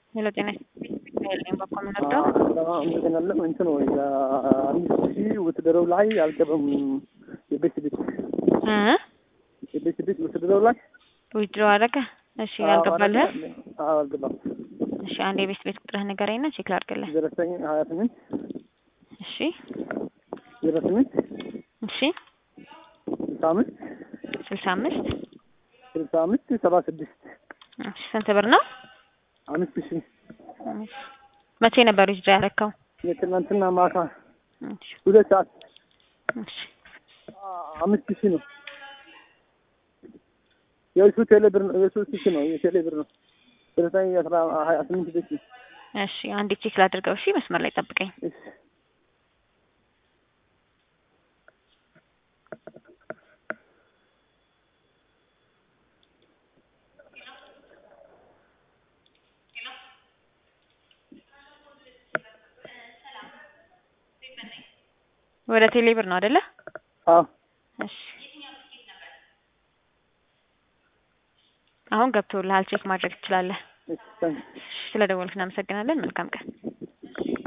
ሄሎ ጤና ይስጥልኝ በኩል ነበር አመሰግናለሁ። እንትን ወይ አምስት ሺህ ውትድረው ላይ አልገባም። የቤት ቤት እ የቤት ቤት ውትድረው ላይ ዊድሮ አደረገ። እሺ ያልገባልህ? አዎ አልገባም። እሺ አንድ የቤት ቤት ቁጥርህ ንገረኝና ቼክ ላድርግልህ። ዘጠኝ ሀያ ስምንት እሺ ዜሮ ስምንት እሺ ስልሳ አምስት ስልሳ አምስት ስልሳ አምስት ሰባ ስድስት እሺ ስንት ብር ነው? አምስት ሺህ መቼ ነበር ዊድሮ ያደረከው? የትናንትና ማታ እሺ ሁለት ሰዓት እሺ አምስት ሺህ ነው። የእሱ ቴሌ ብር ነው። የእሱ ሺህ ነው። የቴሌ ብር ነው። ዘጠኝ አስራ ሀያ ስምንት ቤት ነው። እሺ አንዴ ቼክ ላድርገው። እሺ መስመር ላይ ጠብቀኝ። እሺ ወደ ቴሌ ብር ነው አይደለ? አዎ እሺ አሁን ገብቶልሃል። ቼክ ማድረግ ትችላለህ። እሺ ታንክ ስለ ደወልክ እናመሰግናለን። መልካም ቀን